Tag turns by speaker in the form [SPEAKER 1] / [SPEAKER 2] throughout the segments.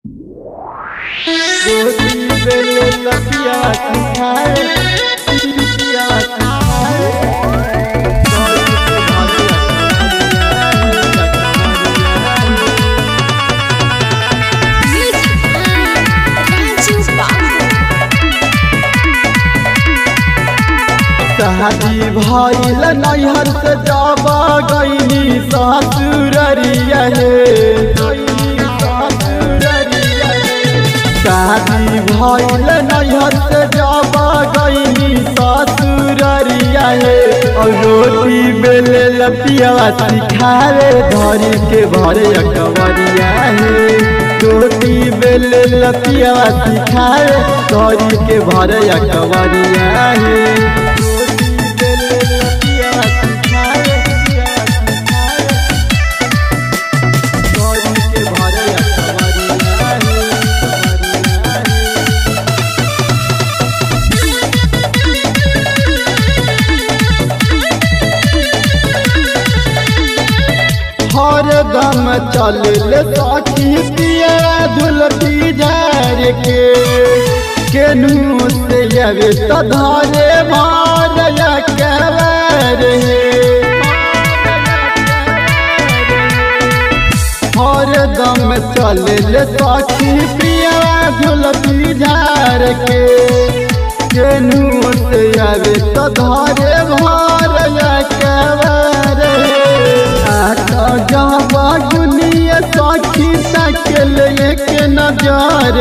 [SPEAKER 1] गोदी बेले लपिया सिखाए पिया सिखाए शादी भइल नैहर से जाबा गईनी ससुररिया हे गईनी ससुररिया हे। शादी भइल नैहर से जाबा गईनी ससुररिया हे और रोटी बेले लपिया सिखावे धरी के भरे अकबरिया हे रोटी बेले लपिया सिखावे धरी के भरे अकबरिया हे रोटी बेले लपिया सिखावे धरी के भरे अकबरिया हे हर दम चल सखी पिया धुलती झार के केनू से अवे तो धरे मार कवर हर दम चल सखी पिया धुलती झार के केनू से अवे तो धरे मार कवर जाबा दुनिया साखी तकल एक नजार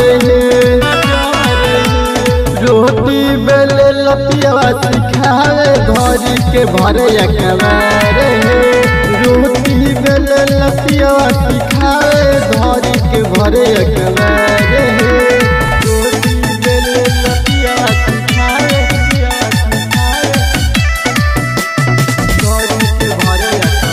[SPEAKER 1] रोटी बेले लपिया सिखावे घरी के भरे अकबर रोटी बेले लपिया सिखावे घरी के भरे अकबर रोटी बेले लपिया सिखावे घरी के भरे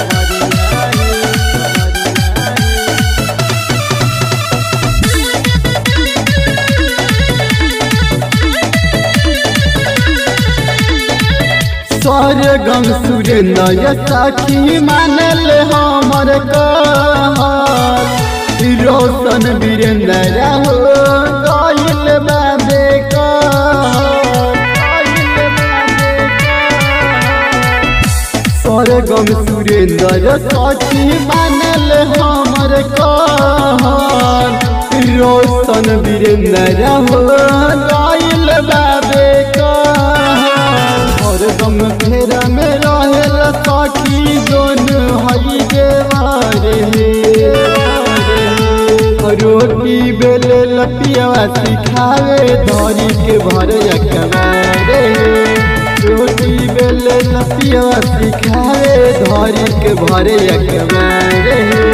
[SPEAKER 1] स्वर्गम सुरेंद्र सखी मानल हमर कहल रोशन वीरेंद्र हो गइल बाबे स्वर्गम सुरेंद्र सखी मानल हमर कहल रोशन वीरेंद्र हो गइल बाबे कहल हरदम फेर में रहेल सखी दोन हई देवारे रोटी बेले लपिया सिखावे धरी के भर अकबारे रोटी बेले लपिया सिखावे धरी के भर अकबारे